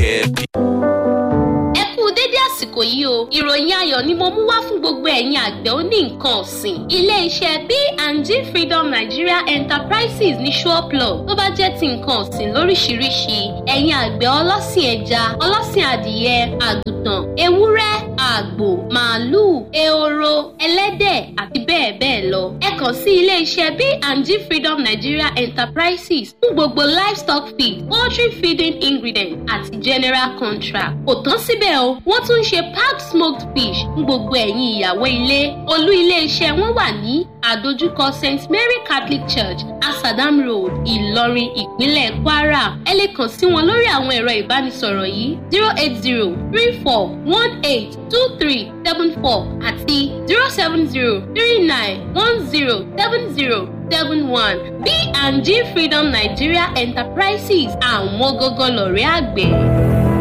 care. ẹ kú dédé àsìkò yìí o ìròyìn ayọ̀ ni mo mú wá fún gbogbo ẹ̀yin àgbẹ̀ oní nǹkan ọ̀sìn ilé-iṣẹ́ B&G Freedom Nigeria Enterprises ní Ṣọ́ọ̀plọ̀ tó bá jẹ́ ti nǹkan ọ̀sìn lóríṣiríṣi ẹ̀yin àgbẹ̀ ọlọ́sìn ẹja ọlọ́sìn adìyẹ àgùntàn ewúrẹ́ àgbò màálùú ehoro ẹlẹ́dẹ̀ àti bẹ́ẹ̀ bẹ́ẹ̀ lọ ẹ kàn sí ilé-iṣẹ́ B&G Freedom Nigeria Enterprises fún gbogbo livestock feed poultry feeding ingredient àti general contract kò tán síbẹ̀ o wọ́n tún ń ṣe packed smoked fish fún gbogbo ẹ̀yin ìyàwó ilé olú ilé-iṣẹ́ wọn wà ní àdójúkọ St Mary Catholic Church Asadam Road Ìlọrin ìpínlẹ̀ Kwara ẹ lè kàn sí wọn lórí àwọn ẹ̀rọ ìbánisọ̀rọ̀ yìí zero eight zero three four one eight two three seven four àti zero seven zero three nine one zero seven zero seven one B&G Freedom Nigeria Enterprises àwọn gógó lọ̀rẹ́ àgbẹ̀.